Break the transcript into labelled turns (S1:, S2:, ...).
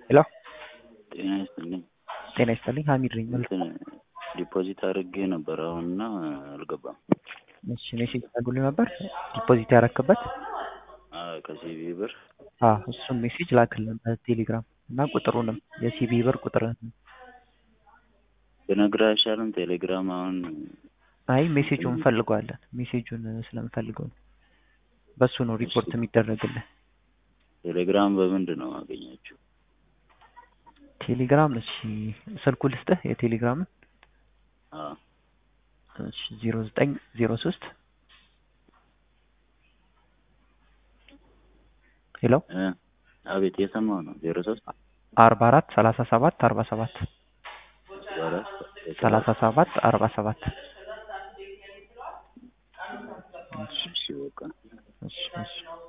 S1: ሄሎ
S2: ጤና ይስጥልኝ።
S1: ጤና ይስጥልኝ ሀሚድ ነኝ።
S2: እንትን ዲፖዚት አድርጌ ነበር አሁንና አልገባም።
S1: እሺ ሜሴጅ አድርጎልኝ ነበር ዲፖዚት ያረክበት
S2: አዎ፣ ከሲቢ ብር
S1: አዎ እሱን ሜሴጅ ላክልን በቴሌግራም እና ቁጥሩንም የሲቢ ብር ቁጥርህን
S2: ብነግርህ አይሻልም? ቴሌግራም አሁን
S1: አይ ሜሴጁን እንፈልገዋለን። ሜሴጁን ስለምፈልገው ነው። በሱ ነው ሪፖርት የሚደረግልን።
S2: ቴሌግራም በምንድን ነው ማገኛችሁ?
S1: ቴሌግራም እሺ ስልኩ ልስጥህ የቴሌግራምን
S2: አዎ
S1: እሺ ዜሮ ዘጠኝ ዜሮ ሶስት ሄሎ
S2: እ አቤት የሰማው ነው ዜሮ ሶስት
S1: አርባ አራት ሰላሳ ሰባት አርባ ሰባት
S2: አራት
S1: ሰላሳ ሰባት አርባ ሰባት
S2: እሺ በቃ
S1: እሺ እሺ